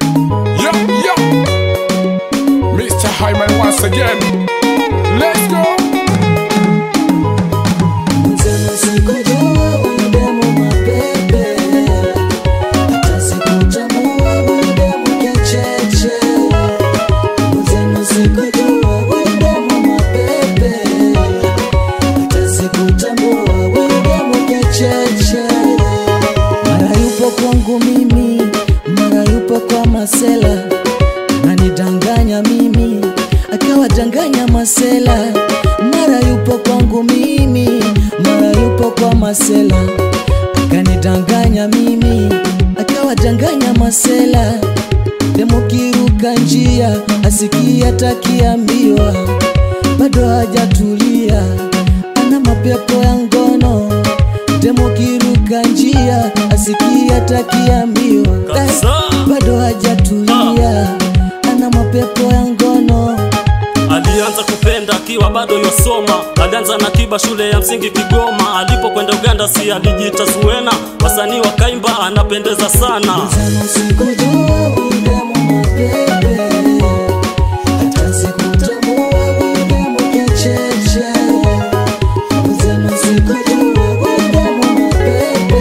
Yo, yo. Mr. Hyman once again. Let's go. Mzee sikujua unademu mapepe, hata sikutambua unademu kicheche. Mzee sikujua unademu mapepe, hata sikutambua unademu kicheche. Mara yupo kwangu mimi, mara yupo kwa masela, ananidanganya mimi, akawadanganya masela. Mara yupo kwangu mimi, mara yupo kwa masela, akanidanganya mimi, akawadanganya masela. Demo kiruka njia, asikia takiambiwa, bado hajatulia, ana mapepo ya ngono Demo kiruka njia asikia takiambiwa Kabisa. bado hajatulia ana mapepo ya ngono Alianza kupenda akiwa bado yosoma, alianza na kiba shule ya msingi Kigoma. Alipokwenda Uganda si alijiita Zuena, wasanii wakaimba anapendeza sana. Sana sikujua udemu mapepe hata sikutambua udemu kicheche Sana sikujua udemu mapepe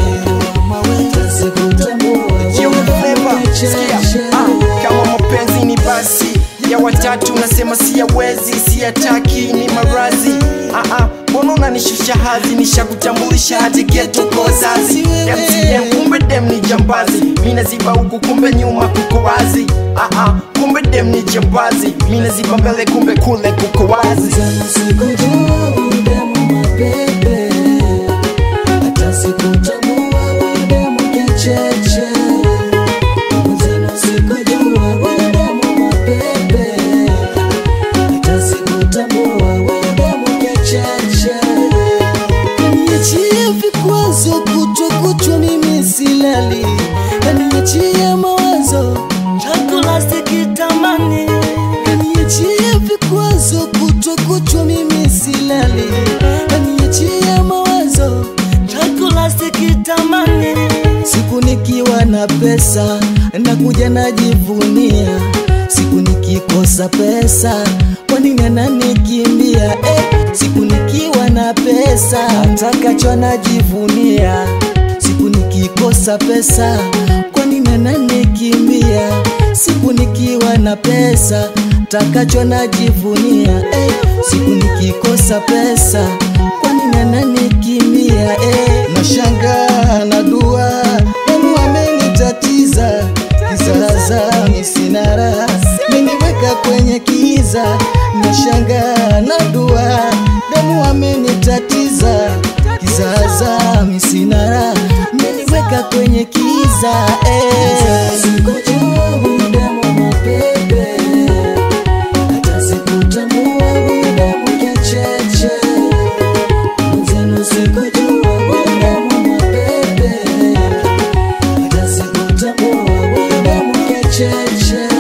hata sikutambua Jiwe flavor, udemu sikia, kicheche ah, kama mapenzi ni basi ya watatu nasema siyawezi siyataki ni marazi ah, ah, mbona unanishusha hadhi nishakutambulisha hadi geto kwa wazazi MCM kumbe dem ni jambazi mina ziba huku kumbe nyuma kuko wazi ah, ah, kumbe dem ni jambazi mina ziba mbele kumbe kule kuko wazi Sana sikujua udemu mapepe hata sikutambua udemu kicheche Mzeno sikujua udemu mapepe hata sikutambua udemu kicheche Kaniachia vikwazo kutwa kutwa mimi silali Kaniachia mawazo chakula sikitamani Kaniachia vikwazo kutwa kutwa mimi silali Kaniachia mawazo chakula sikitamani Siku nikiwa na pesa nakuja najivunia Siku nikikosa pesa kwa nini ananikimbia eh, siku nikiwa na pesa takacho najivunia siku nikikosa pesa kwa nini ananikimbia siku nikiwa na pesa takacho najivunia eh, siku nikikosa pesa kwa nini ananikimbia eh, nashangaa na dua Mungu amenitatiza kizaza misinara meniweka kwenye kiza nashangaa na dua damu amenitatiza kizaza misinara meniweka kwenye kiza eh. Sikujua huyu damu mapepe, hata sikutambua huyu damu kicheche. Mwenzenu sikujua huyu damu mapepe, hata sikutambua huyu damu kicheche.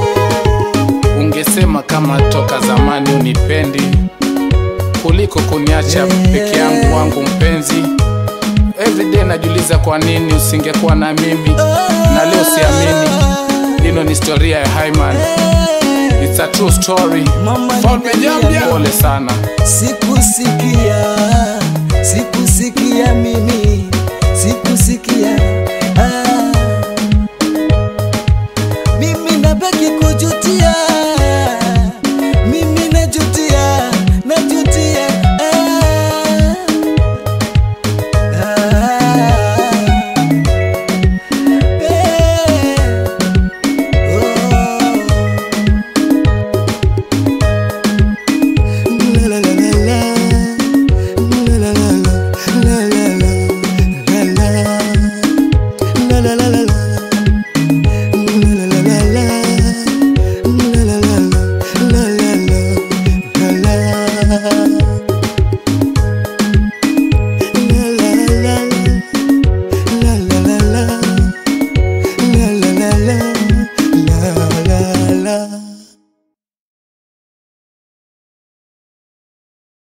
Ungesema kama toka zamani unipendi kuliko kuniacha peke yangu wangu mpenzi. Everyday najiuliza kwa nini usingekuwa na mimi, na leo siamini. Hino ni historia ya Hyman. It's a true story. Mama Falme nimelia. Jambia, pole sana. Sikusikia, sikusikia mimi, sikusikia